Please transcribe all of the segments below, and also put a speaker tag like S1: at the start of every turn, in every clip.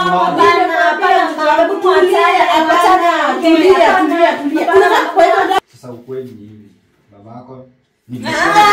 S1: tunaongea.
S2: Hapana, hapana, mama,
S3: Hebu tulia, hapana, tulia, tulia, tulia. Unataka kwa hivyo ndio-
S1: Sasa ukweli ni hivi. Babako ni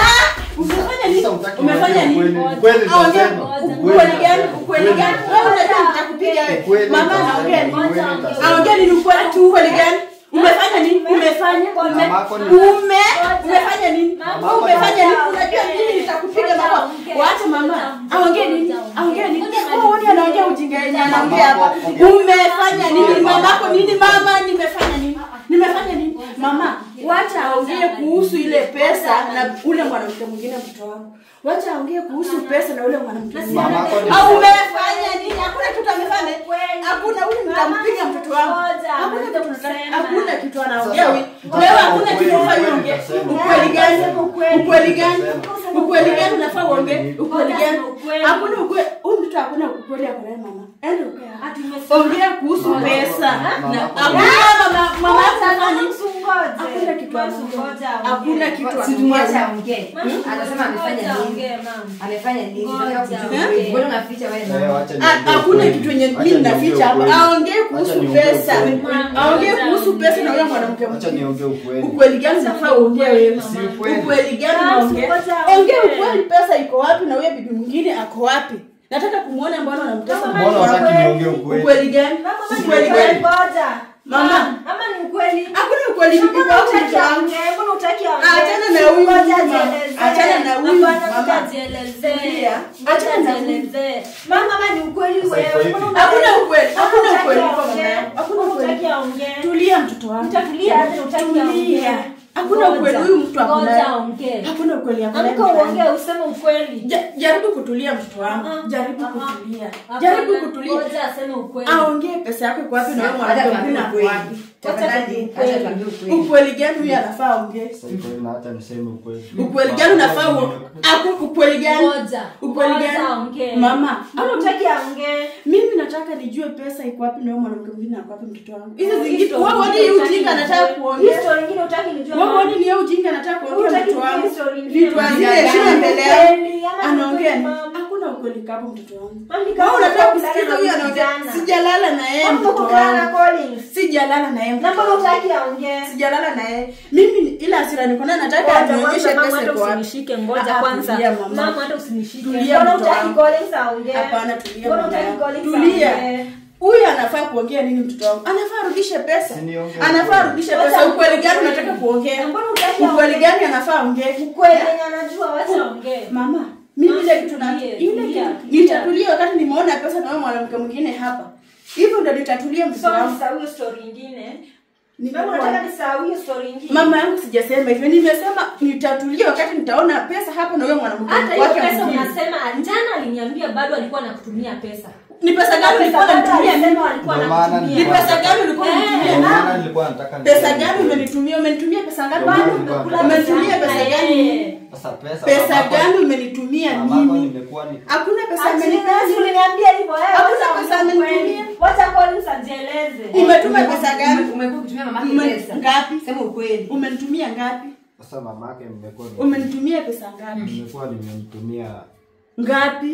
S3: umefanya nini?
S1: Sasa utaki
S3: Umefanya
S1: niongee
S3: nini?
S1: ukweli. Ukweli
S3: Ongea.
S1: nitasema.
S3: Ukweli gani? Ukweli gani? Wewe unataka nitakupiga wewe.
S1: Ukweli
S3: Mama
S1: nitasema.
S3: anaongea nini?
S1: Ukweli nitasema.
S3: Aongea nini ukweli tu ukweli gani? Umefanya nini? Umefanya ume
S1: Mamako ni-
S3: ume umefanya nini?
S1: Mamako
S3: Wewe umefanya nini?
S2: ni-
S3: Unajua mimi nitakupiga
S2: Ngoja
S3: mama.
S2: aongee.
S3: Waache mama.
S2: Ngoja
S3: Aongee
S2: aongee.
S3: nini?
S2: Ngoja
S3: Aongee nini?
S2: aongee.
S3: Wewe wote anaongea ujinga yenyewe anaongea hapa.
S1: Mamako, ongea.
S3: Umefanya nini?
S1: Sikia,
S3: Mamako
S1: mamako.
S3: nini? Mama nimefanya nini? Nimefanya nini? Mama, wacha aongee kuhusu ile pesa na ule mwanamke mwingine mtoto wangu. Wacha aongee kuhusu pesa na ule mwanamke mwingine.
S1: Mamako ni-
S3: Au umefanya nini? Hakuna kitu amefanya. Hakuna ule nitampiga mtoto wangu.
S2: Ngoja,
S3: Hakuna kitu
S2: kusema.
S3: hakuna kitu anaongea
S1: Sasa,
S3: wewe.
S1: sasa
S3: Wewe hakuna
S1: ukweli,
S3: kitu unafanya
S1: ukweli
S3: uongee.
S1: utasema.
S3: Ukweli gani? Ukweli gani?
S1: Utasema.
S3: Ukweli gani unafaa uongee? Ukweli gani?
S2: Ukweli.
S3: Hakuna ukweli. Huyu mtoto hakuna ukweli ya kulea mama. Ende ukae hapa.
S2: Ati umesema-
S3: Ongea kuhusu
S2: Ngoja.
S3: pesa.
S1: Mama
S3: Na
S1: yako-
S3: hakuna mama mama yako anafanya nini?
S2: Msungoje.
S3: Hakuna kitu
S2: Msungoje
S3: anaongea.
S2: aongee.
S3: Hakuna kitu
S4: Si tumwache
S3: anaongea.
S4: aongee.
S2: Mama,
S4: Anasema amefanya
S2: ngoja
S4: nini?
S2: aongee, mama.
S4: Amefanya nini?
S2: Ngoja.
S4: Nataka kujua.
S3: Eh?
S4: Mbona unaficha wewe
S1: Eh,
S4: mama?
S1: wacha
S3: Ah,
S1: niongee
S3: Hakuna
S1: ukweli.
S3: kitu yenye
S1: Wacha
S3: mimi
S1: niongee
S3: naficha hapa.
S1: ukweli.
S3: Aongee kuhusu
S1: Wacha niongee
S3: pesa.
S1: ukweli.
S3: Aongee kuhusu pesa na yule mwanamke
S1: Wacha
S3: mwingine.
S1: niongee ukweli.
S3: Ukweli gani unafaa uongee wewe?
S1: Si ukweli.
S3: Ukweli gani
S2: Basi,
S3: unaongea?
S2: ngoja
S3: Ongea
S2: aongee.
S3: ukweli, pesa iko wapi na huyo bibi mwingine ako wapi? Nataka kumuona mbona unamtesa
S2: Mama,
S1: Mbona
S3: mtoto wangu.
S1: wataki niongee ukweli?
S3: Ukweli gani?
S2: Mama, mama, ni
S3: Ukweli
S2: ukweli,
S3: gani?
S2: ngoja.
S3: Mama.
S2: Mama, ni ukweli.
S3: Hakuna ukweli iko
S2: Mbona
S3: wapi
S2: hutaki
S3: mtoto wangu?
S2: aongee? Mbona hutaki aongee?
S3: Achana na huyu
S2: Ngoja
S3: mama.
S2: ajielezee.
S3: Achana na huyu
S2: Hapana,
S3: mama.
S2: ngoja ajielezee.
S3: Tulia.
S2: Ngoja
S3: Achana na huyu.
S2: ajielezee. Mama, mama, ni ukweli
S1: Sasa
S2: wewe.
S1: iko hivi.
S2: Mbona
S3: Hakuna
S2: hutaki-
S3: ukweli,
S2: Mbona
S3: hakuna
S2: hutaki
S3: ukweli kwa
S2: aongee?
S3: mama yangu. Hakuna
S2: Mbona
S3: ukweli.
S2: hutaki aongee?
S3: Tulia mtoto wangu.
S2: Utatulia aje, hutaki
S3: Tulia.
S2: aongee?
S3: Hakuna
S2: Ngoja.
S3: ukweli huyu mtu ako
S2: Ngoja
S3: naye.
S2: aongee.
S3: Hakuna ukweli yako.
S2: Amka uongee, useme ukweli.
S3: Ja- Jaribu kutulia mtoto wangu.
S2: Ah,
S3: Jaribu
S2: ah,
S3: kutulia.
S2: Hapana,
S3: Jaribu kutulia.
S2: ngoja aseme ukweli.
S3: Aongee pesa yako iko wapi na wewe
S4: Acha
S3: mwanamke
S4: tuambie
S3: mwingine ako
S4: ukweli.
S3: wapi?
S4: Tafadhali,
S2: Ukweli.
S4: acha tuambie ukweli.
S3: Ukweli gani huyu anafaa aongee?
S1: Sasa iko hivi na hata niseme ukweli.
S3: Ukweli gani unafaa uo- aku ukweli gani?
S2: Ngoja.
S3: Ukweli
S2: Ngoja
S3: gani?
S2: aongee.
S3: Mama,
S2: Mbona hutaki aongee?
S3: mimi nataka nijue pesa iko wapi na wewe mwanamke mwingine ako wapi mtoto wangu. Hizi
S2: Hii
S3: zingine
S2: story
S3: wewe
S2: ingine
S3: wani hii
S2: hutaki
S3: ujinga
S2: nijue.
S3: anataka
S2: Hii
S3: kuongea.
S2: story ingine hutaki nijue,
S3: Wewe
S2: mama.
S3: wani ni yeye ujinga anataka kuongea
S2: Hutaki
S3: mtoto wangu.
S2: nijue story ingine,
S3: Vitu
S2: mama.
S3: hazina heshima
S2: Gani?
S3: mbele yako.
S2: Ukweli, ama ni
S3: Anaongea
S2: ukweli,
S3: ni
S2: mama?
S3: hakuna ukweli kapo mtoto wangu.
S2: Mama, ni
S3: Wewe
S2: kama
S3: unataka
S2: uko
S3: kusikiza
S2: kulala
S3: huyu
S2: na
S3: anaongea.
S2: kijana.
S3: Sijalala na yeye
S2: Mama, uko
S3: mtoto
S2: kulala na
S3: wangu.
S2: Collins.
S3: Sijalala na yeye
S2: Na
S3: mtoto
S2: mbona
S3: wangu.
S2: hutaki aongee?
S3: Sijalala na yeye. Mimi ni- ila hasira niko nayo nataka
S2: Ngoja
S3: anionyeshe
S2: kwanza, mama,
S3: pesa
S2: hata
S3: iko wapi.
S2: usinishike, ngoja
S3: Ah, ah,
S2: kwanza.
S3: tulia, mama.
S2: Mama, hata usinishike.
S3: Tulia,
S2: Mbona
S3: mtoto
S2: hutaki
S3: wangu.
S2: Collins aongee?
S3: Hapana, tulia
S2: Mbona
S3: mama
S2: hutaki
S3: yangu.
S2: Collins
S3: Tulia.
S2: aongee?
S3: Huyu anafaa kuongea nini mtoto wangu? Anafaa arudishe pesa.
S1: Si niongee
S3: Anafaa
S1: ukweli.
S3: arudishe
S2: Wacha
S3: pesa. Ukweli gani
S2: ukweli.
S3: unataka kuongea?
S2: Na mbona hutaki
S3: Ukweli
S2: aongee?
S3: gani anafaa ongee?
S2: Ukweli yenye anajua, wacha aongee.
S3: Mama, mimi ile kitu na
S2: Tulie,
S3: ile
S2: tulia,
S3: kitu
S2: tulia.
S3: nitatulia wakati nimeona pesa na wewe mwanamke mwingine hapa. Hivyo ndio nitatulia mtoto
S2: Sasa
S3: wangu.
S2: nisahau hiyo story ingine.
S3: Nitakuwa-
S2: Mama, unataka nisahau hiyo story ingine?
S3: Mama yangu sijasema hivyo. Nimesema nitatulia wakati nitaona pesa hapa na wewe mwanamke
S2: hata hiyo
S3: wake
S2: pesa
S3: mwingine.
S2: unasema jana aliniambia bado alikuwa anakutumia pesa
S3: Ni pesa gani ulikuwa unanitumia mimi?
S2: Alisema alikuwa
S1: Ndio maana
S2: anakutumia.
S3: Ni
S1: nilikuwa-
S3: pesa gani ulikuwa
S2: Eh,
S3: unanitumia?
S1: Ndio maana nilikuwa nataka
S3: Pesa
S1: niseme
S3: gani
S1: ukweli.
S3: umenitumia? Umenitumia pesa ngapi?
S1: Ndio maana
S2: Bado
S1: nilikuwa
S2: umekula
S1: nataka-
S3: Umetumia
S2: pesa
S3: pesa
S2: na
S3: gani?
S2: yeye.
S1: Sasa pesa
S3: Pesa
S1: mamako-
S3: gani umenitumia
S1: mamako
S3: mimi?
S1: nimekuwa ni
S3: Hakuna pesa
S2: Ati
S3: amenitumia.
S2: nasi uliniambia hivyo, eh,
S3: Hakuna
S2: wacha
S3: pesa
S2: aongee
S3: amenitumia.
S2: ukweli. Wacha Collins ajieleze.
S3: Umetuma pesa gani?
S4: Ume- Umekuwa ukitumia mamake
S3: Ume-
S4: pesa.
S3: ngapi?
S4: Sema ukweli.
S3: Umenitumia ngapi?
S1: sasa mamake nimekuwa ni-
S3: Umenitumia pesa ngapi?
S1: nimekuwa nimemtumia
S3: Ngapi?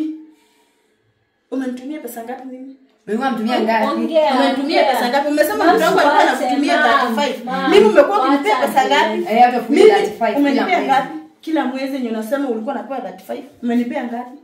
S3: Umenitumia pesa ngapi mimi?
S4: Ulikuwa mtumia ngapi?
S2: Ongea,
S3: Umenitumia
S2: ongea.
S3: pesa ngapi? Umesema
S2: Mama,
S3: mtoto wangu alikuwa
S2: wacha,
S3: anakutumia
S2: mama,
S3: 35.
S2: mama,
S3: Mimi umekuwa ukinipea
S2: wacha
S3: pesa ngapi?
S2: ajieleze.
S4: Eh, hata kutumia
S3: Mimi
S4: 35 kila
S3: umenipea
S4: mwezi.
S3: ngapi? Kila mwezi yenye unasema ulikuwa unapewa 35. Umenipea ngapi?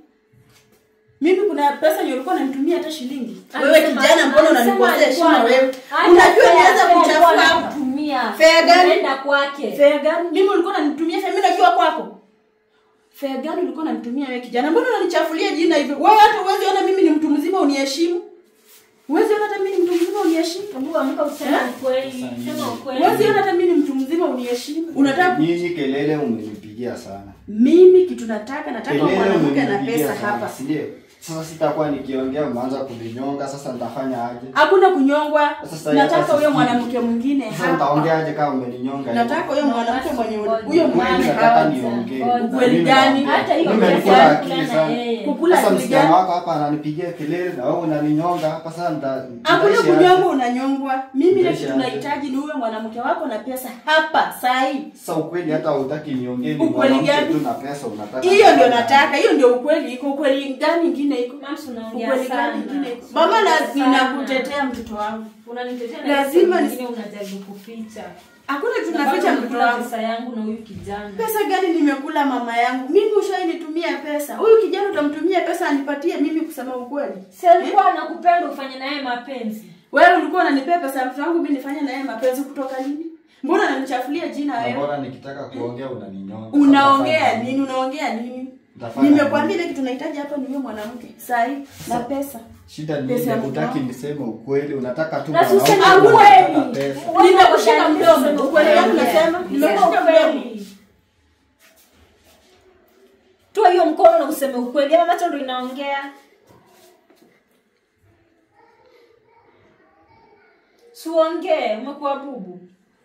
S3: Mimi kuna pesa yenye ulikuwa unanitumia hata shilingi. Wewe
S2: Alisema-
S3: kijana mbona
S2: alisema
S3: unanikosea
S2: alikuwa
S3: heshima wewe?
S2: hata
S3: Unajua
S2: fare-
S3: nianza
S2: fare
S3: kuchafua
S2: alikuwa
S3: hapa.
S2: anakutumia.
S3: Fare gani?
S2: Unaenda kwake.
S3: Fare gani? Mimi ulikuwa unanitumia fare mimi nakiwa kwako. Fare gani ulikuwa unanitumia wewe kijana? Mbona unanichafulia jina hivyo? Wewe hata uwezi ona mimi ni mtu mzima uniheshimu. Uwezi ona hata mimi ni mtu mzima uniheshimu.
S2: Hebu amka useme
S3: Eh?
S2: ukweli.
S1: Sasa
S2: Sema ukweli.
S3: Uwezi ona hata mimi ni mtu mzima uniheshimu. Unataka ku-
S1: nyinyi kelele umenipigia sana
S3: mimi kitu nataka nataka
S1: kelele
S3: mwanamke na
S1: umenipigia
S3: pesa
S1: sana
S3: hapa.
S1: si ndio sasa sitakuwa nikiongea mnaanza kuninyonga sasa nitafanya aje
S3: Hakuna kunyongwa.
S1: Sasa
S3: Nataka
S1: hata
S3: huyo
S1: sisi-
S3: mwanamke mwingine
S1: sasa
S3: hapa.
S1: nitaongeaje kama umeninyonga hivyo?
S3: Nataka huyo mwanamke mwenye huyo
S1: Ukweli
S3: mwingine
S1: nataka
S3: hapa.
S1: niongee.
S3: Ukweli
S1: Mimi
S3: gani?
S1: naongea.
S2: Hata hiyo
S1: Mimi
S2: pesa
S1: nilikuwa
S2: ya
S1: akili
S2: kula na
S1: sana.
S2: yeye.
S3: Kukula
S1: Sasa
S3: akili
S1: msichana
S3: gani?
S1: wako hapa ananipigia kelele na wewe unaninyonga hapa sasa nita
S3: Hakuna
S1: nitaishi aje?
S3: kunyongwa unanyongwa. Mimi ile
S1: Nitaishi
S3: kitu
S1: aje?
S3: nahitaji ni huyo mwanamke wako na pesa hapa saa hii.
S1: Sasa ukweli hata hutaki niongee ni
S3: Ukweli
S1: mwanamke
S3: gani?
S1: tu na pesa unataka.
S3: Hiyo ndio nataka, hiyo ndio ukweli. Iko ukweli gani ingine ingine iko
S2: Mams, unaongea
S3: ukweli
S2: sana.
S3: gani ingine iko
S2: Unaongea
S3: mama na
S2: sana.
S3: ninakutetea mtoto wangu
S2: Unanitetea na
S3: Lazima
S2: hizo
S3: ni-
S2: zingine unajaribu kuficha.
S3: hakuna
S2: Na
S3: tunaficha
S2: bado
S3: mtoto
S2: unakula
S3: wangu
S2: pesa yangu na huyu kijana.
S3: pesa gani nimekula mama yangu mimi ushainitumia pesa huyu kijana utamtumia pesa anipatie mimi kusema ukweli
S2: Si alikuwa anakupenda ufanye naye mapenzi.
S3: wewe ulikuwa unanipea pesa ya mtoto wangu mimi nifanye naye mapenzi kutoka lini mbona unanichafulia jina
S1: Na
S3: wewe
S1: mbona nikitaka kuongea unaninyonga?
S3: unaongea
S1: Sasa
S3: nini unaongea nini
S1: Nitafanya
S3: nimekwambia ile kitu nahitaji hapa ni wewe mwanamke sahi na pesa
S1: Shida ni
S3: Pesa
S1: ile
S3: ya
S1: hutaki
S3: mtoto.
S1: niseme ukweli, unataka tu
S2: Na
S1: mwanaume
S2: useme
S1: unataka
S2: ukweli.
S1: pesa.
S3: nimekushika mdomo ukweli gani
S4: Ukweli.
S3: unasema nimekushika mdomo
S2: Ukweli. Toa hiyo mkono na useme ukweli. Ama macho ndo inaongea. Suongee, umekuwa bubu.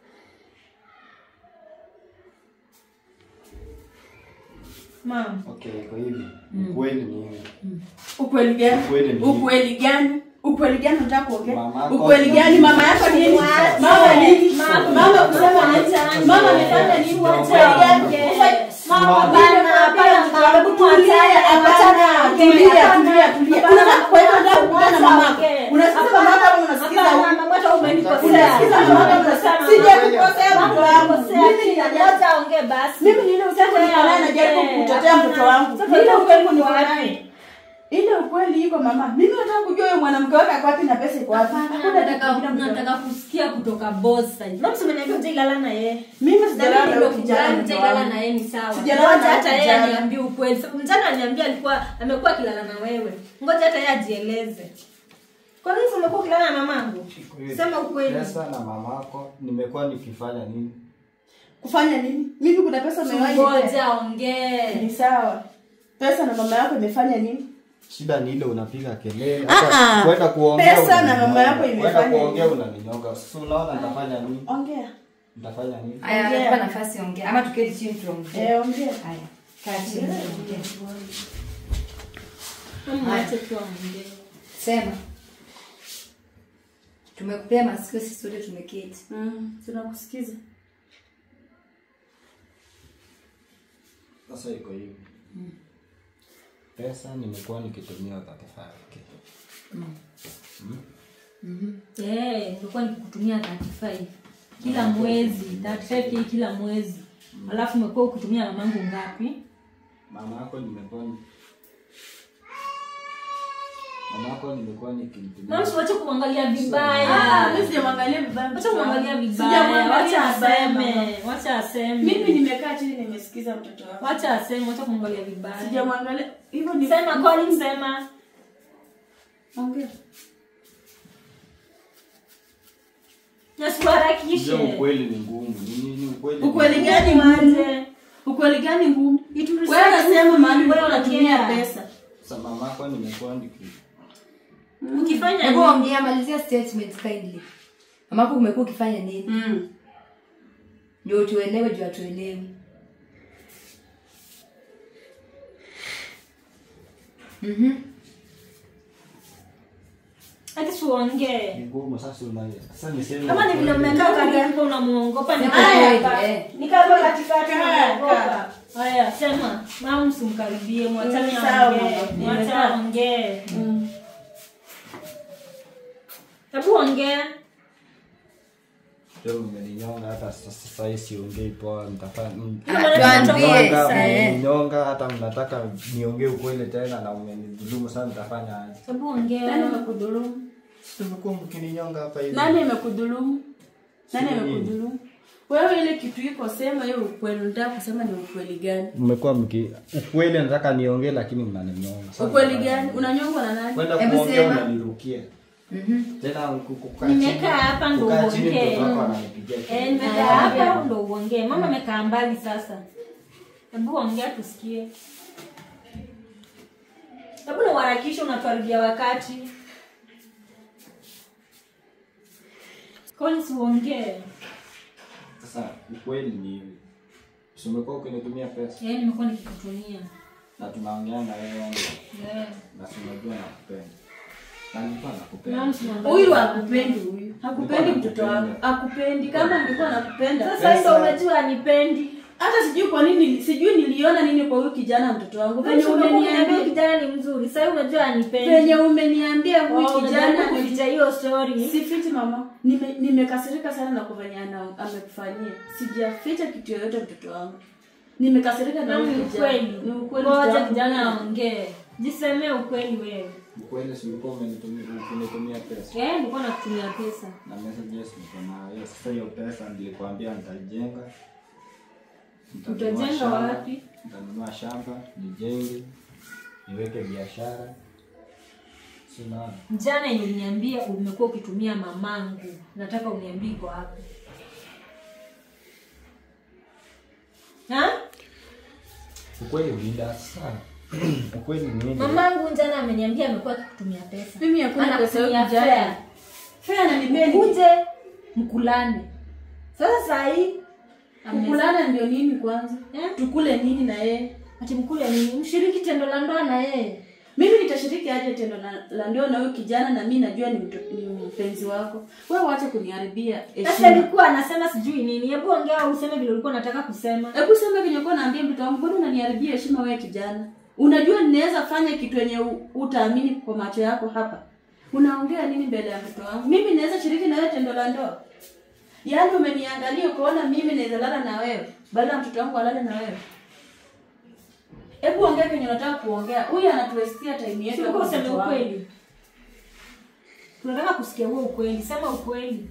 S2: Mama.
S1: Okay, iko hivi. Ukweli ni hivi.
S3: ukweli gani
S1: Ukweli ni-
S3: ukweli gani ukweli gani unataka kuongea
S1: Mamako-
S3: ukweli gani mama yako nini mama nini
S2: Mama.
S3: mama kusema nini mama amefanya nini ukweli gani mama bana hapana mama tulia hapana tulia tulia tulia unataka kwa hivyo unataka kukutana na mama unasikiza mama yako au unasikiza huyu unasikiza mama yako unasikiza sijakukosea mtoto wangu mimi ninajua mimi ni ile ukweli niko naye najaribu kutetea mtoto wangu Ni ile ukweli niko naye ile ukweli iko mama mimi nataka kujua huyo mwanamke wake ako wapi na pesa iko wapi Hakuna kitu kingine mtoto wangu.
S2: kusikia kutoka boss side. Mama umeniambia utailala na yeye.
S3: mimi sijalala na huyo kijana mtoto
S2: Utailala
S3: wangu.
S2: na yeye ni sawa.
S3: Sijalala
S2: Ngoja
S3: na
S2: hata yeye
S3: kijana.
S2: aniambie ukweli. Sababu Mjana aniambia alikuwa amekuwa akilala na wewe. Ngoja hata yeye ajieleze. Kwa nini umekuwa ukilala na mamangu? Sema ukweli.
S1: Pesa na mamako nimekuwa nikifanya nini?
S3: kufanya nini mimi kuna pesa umewahi nipea?
S2: Ngoja ongee.
S3: ni sawa pesa na mama yako imefanya nini
S1: Shida ni ile unapiga kelele.
S3: Ah,
S1: Hata
S3: ah.
S1: kwenda kuongea.
S3: Pesa na
S1: unaninyonga.
S3: mama yako
S1: Kwenda
S3: imefanya
S1: kuongea
S3: nini?
S1: unaninyonga. Sasa unaona nitafanya nini?
S3: ongea
S1: Nitafanya nini?
S4: Aya,
S3: Ongea.
S4: nakupa nafasi ongea. Ama tuketi chini tuongee.
S3: eh ongea
S4: Haya, kaa chini tuongee.
S2: Mama ache tu aongee.
S4: Sema. Tumekupea masikio sisi wote tumeketi.
S3: mm tunakusikiza
S1: Sasa iko hivi. Pesa nimekuwa nikitumia 35k.
S2: Eh, nilikuwa nikikutumia 35 kila mwezi, 35k kila mwezi. Alafu umekuwa ukitumia mamangu ngapi?
S1: Mama yako nimekuwa ni- Mama yako nimekuwa nikimtumia.
S2: Mama usiwache kumwangalia
S3: ah
S2: vibaya.
S3: mimi sijamwangalia vibaya
S2: Wacha
S3: mtoto wangu.
S2: kumwangalia vibaya.
S3: Sijamwangalia
S2: Wacha
S3: vibaya, mama.
S2: aseme. Wacha aseme.
S3: mimi nimekaa chini nimesikiza mtoto wangu
S2: Wacha aseme, wacha kumwangalia vibaya.
S3: sijamwangalia hivyo ni
S2: Sema Colin, sema.
S3: ongea
S2: Na usiharakishe.
S1: Ndio ukweli ni ngumu. Ni nini ukweli? ni
S3: ukweli
S1: ngumu.
S3: gani ngumu
S2: Mwanze.
S3: ukweli gani ngumu
S2: Itu-
S3: wewe unasema mahali ulikuwa
S2: Wewe
S3: unatumia
S2: ongea.
S3: pesa
S1: Sasa mama yako nimekuwa niki
S2: Ukifanya
S4: Hebu
S2: nini?
S4: ongea, malizia statement kindly. Mamako umekuwa ukifanya nini?
S3: mm
S4: Ndio tuelewe, ndio atuelewe. Mhm.
S2: Hadi usiongee.
S1: ni ngumu sasa una sasa niseme.
S2: Kama ni vile
S1: ukweli.
S2: mmekaa karibu unamuongopa ni
S4: Sema
S2: haya
S4: ukweli,
S2: hapa.
S4: eh.
S2: Ni kama katikati
S3: Kaa,
S2: unamuongopa. Haya, sema. Mama msimkaribie, mwachane
S3: Mm, sawa,
S2: aongee.
S3: mama.
S2: Mwacha
S3: Nimekaa.
S2: aongee.
S3: mm
S2: Hebu ongea.
S1: Leo mmeninyonga hata sasa sasa hii siongei poa nitafanya mm.
S2: Hiyo maneno
S4: tuambie.
S2: yanatoka
S1: Mnyonga,
S4: eh.
S1: mmeninyonga hata mnataka niongee ukweli tena na umenidhulumu sana nitafanya aje?
S2: Hebu
S3: nani
S2: ongea.
S3: amekudhulumu
S1: Tumekuwa mkininyonga hapa hivi.
S3: nani amekudhulumu nani
S1: Si mimi.
S3: amekudhulumu wewe ile kitu iko sema hiyo ukweli unataka kusema ni ukweli gani
S1: Mmekuwa mki ukweli nataka niongee lakini mnaninyonga. Sasa
S3: ukweli
S1: nitafanya
S3: gani
S1: aje?
S3: unanyongwa na nani
S1: Kwenda
S4: Hebu
S1: kuongea
S4: sema.
S1: unanirukia.
S4: Mhm.
S1: Tena ku- kukaa
S2: Nimekaa
S1: chini-
S2: hapa ndo
S1: kukaa chini
S2: uongee.
S1: mtoto wako ananipigia
S2: Eh,
S1: kelele.
S2: nimekaa hapa ndo uongee. Mama amekaa mbali sasa. Hebu ongea tusikie. Hebu na uharakishe unatuharibia wakati. Collins uongee.
S1: Sasa ukweli ni hivi. Si umekuwa ukinitumia pesa
S2: Eh, nimekuwa nikikutumia.
S1: na tunaongea na wewe wangu
S2: Eh.
S1: na si unajua nakupenda. Na nilikuwa nakupenda.
S2: Mama usimwangalie.
S3: huyu hakupendi huyu hakupendi mtoto wangu hakupendi kama angekuwa nakupenda
S2: Sasa ndio umejua anipendi.
S3: hata sijui kwa nini sijui niliona nini kwa huyu kijana mtoto wangu venye
S2: Umeniambia
S3: umeniambia
S2: kijana ni mzuri sasa unajua anipendi
S3: venye umeniambia huyu
S2: Oh,
S3: kijana
S2: unajaribu kuficha hiyo story
S3: sifiti mama Nime- nimekasirika sana na kufanya ana- amekufanyia sijaficha kitu yoyote mtoto wangu nimekasirika na
S2: na
S3: huyu
S2: ni
S3: kijana.
S2: ukweli
S3: Ni ukweli
S2: ngoja
S3: mtoto
S2: kijana
S3: wangu.
S2: aongee jisemee ukweli wewe
S1: Ukweli si ulikuwa umenitumia ukinitumia pesa.
S2: eh nilikuwa nakutumia pesa
S1: Na messages niko nayo. Sasa hiyo pesa nilikwambia nitajenga. Nitanunua
S2: Utajenga
S1: shamba,
S2: wapi?
S1: Nitanunua shamba, nijenge, niweke biashara. Sina
S2: jana yenye uliniambia umekuwa ukitumia mamangu nataka uniambie iko wapi ha
S1: ukweli ulinda sana. Ukweli ni nini?
S2: mamangu jana ameniambia amekuwa akikutumia pesa
S3: mimi hakuna pesa
S2: Anakutumia
S3: yote kijana
S2: fare.
S3: fea ananipeni
S2: uje mkulane sasa sahii
S3: kukulana ndio nini kwanza
S2: Eh?
S3: tukule nini na yeye
S2: ati mkule nini mshiriki tendo la ndoa na yeye
S3: mimi nitashiriki aje tendo la, la ndoa na huyu kijana na mi najua ni, mto, ni mpenzi wako wewe wache kuniharibia
S2: sasa
S3: heshima
S2: alikuwa anasema sijui nini hebu ongea useme vile ulikuwa unataka kusema
S3: hebu sema venye kuwa naambia mtoto wangu mbona unaniharibia heshima wewe kijana unajua ninaweza fanya kitu yenye u- utaamini kwa macho yako hapa unaongea nini mbele ya mtoto wangu mimi naweza shiriki na wewe tendo la ndoa yaani umeniangalia ukaona mimi naweza lala na wewe badala ya mtoto wangu alale na wewe hebu ongea kenye unataka kuongea huyu anatuwestia time yetu
S2: Tulikuwa
S3: hapa
S2: useme
S3: mtoto wangu.
S2: ukweli tunataka kusikia huo ukweli sema ukweli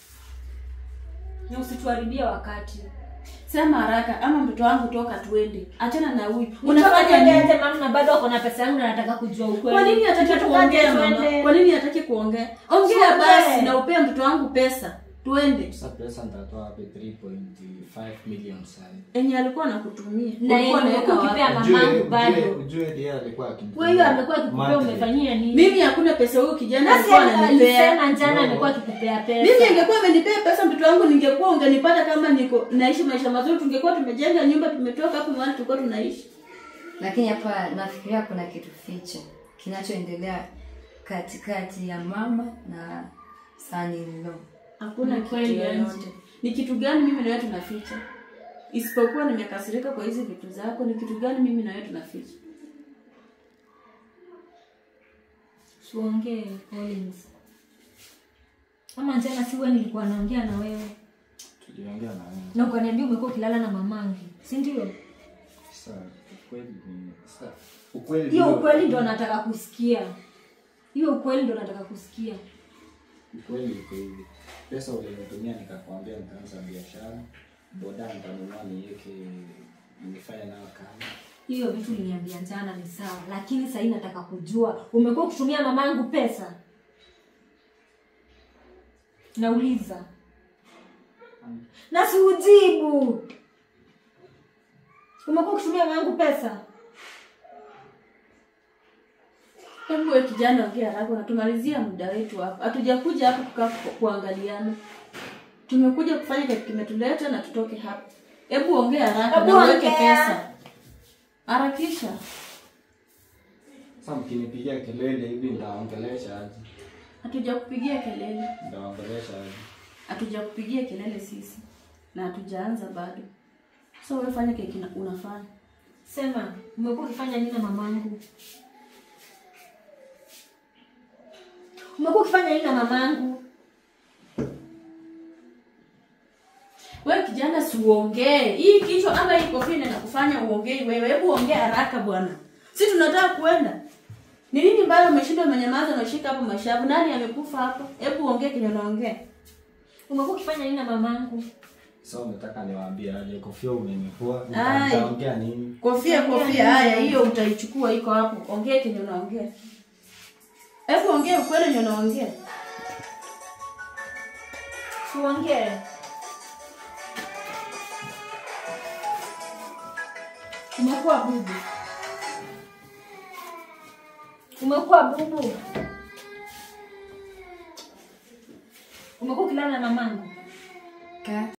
S2: na usituharibie wakati
S3: sema haraka ama mtoto wangu toka tuende achana na huyu
S2: unafanya
S3: unafanya nini
S2: nini mama na bado ako na pesa yangu na nataka kujua ukweli
S3: kwa nini hataki
S2: Tutoke
S3: kuongea
S2: twende.
S3: mama kwa nini hataki kuongea ongea
S2: Tuongee.
S3: basi na upea mtoto wangu pesa tuende
S1: Sasa pesa nitatoa wapi 3.5 million sasa?
S3: enye alikuwa anakutumia
S2: na
S3: Ulikuwa
S2: yeye
S3: unaweka
S2: ukipea
S3: wapi?
S2: mamangu bado
S1: ujue ndiye alikuwa akinitumia
S2: kwa hiyo amekuwa akikupea
S1: monthly.
S2: umefanyia nini
S3: mimi hakuna pesa huyu kijana
S2: Nasi
S3: alikuwa ananipea
S2: alisema jana
S1: No.
S2: amekuwa akikupea pesa
S3: mimi angekuwa amenipea pesa mtoto wangu ningekuwa ungenipata kama niko naishi maisha mazuri tungekuwa tumejenga nyumba tumetoka hapo mahali tulikuwa tunaishi
S4: lakini hapa nafikiria kuna kitu fiche kinachoendelea katikati ya mama na sanilo
S3: hakuna
S2: Ni
S3: kitu
S2: kweli,
S3: yoyote ni kitu gani mimi na wewe tunaficha isipokuwa nimekasirika kwa hizi vitu zako ni kitu gani mimi na wewe tunaficha
S2: tuongee Collins ama jana si wewe nilikuwa naongea na wewe
S1: tuliongea na wewe
S2: na ukaniambia umekuwa ukilala na mamangu si ndio
S1: sasa ukweli ni sasa ukweli
S2: hiyo
S1: ndio-
S2: ukweli ndo nataka kusikia hiyo ukweli ndo nataka kusikia
S1: ukweli iko hivi pesa ulinitumia nikakwambia nitaanza biashara boda nitanunua niweke nifanye nayo kazi
S2: hiyo vitu uliniambia jana ni sawa lakini sahii nataka kujua umekuwa ukitumia mamangu pesa nauliza na si ujibu umekuwa ukitumia mamangu pesa
S3: hebu we kijana ongea haraka unatumalizia muda wetu hapa hatujakuja hapa kukaa ku- kuangaliana tumekuja kufanya kitu kimetuleta na tutoke hapa hebu ongea haraka
S2: Hebu
S3: na uweke
S2: ongea.
S3: pesa harakisha
S1: sasa mkinipigia kelele hivi nitaongelesha aje
S3: hatujakupigia kelele
S1: nitaongelesha aje
S3: hatujakupigia kelele sisi na hatujaanza bado so wewe fanya kile kina- unafanya
S2: sema umekuwa ukifanya nini na mamangu umekuwa ukifanya nini na mamangu
S3: wewe kijana si uongee hii kichwa ama hii kofia ndio inakufanya uongee wewe hebu ongea haraka bwana si tunataka kuenda ni nini mbaya umeshinda umenyamaza na ushika hapo mashavu nani amekufa hapo hebu ongea kenye unaongea
S2: umekuwa ukifanya nini na mamangu
S1: sasa unataka niwaambie aje kofia umenivua
S3: Ai.
S1: nitaongea nini
S3: kofia kofia haya hiyo utaichukua iko hapo ongea kenye unaongea hebu ongea ukweli yenye unaongea
S2: tuongee umekuwa bubu umekuwa bubu umekuwa ukilala na mamangu
S4: Ka-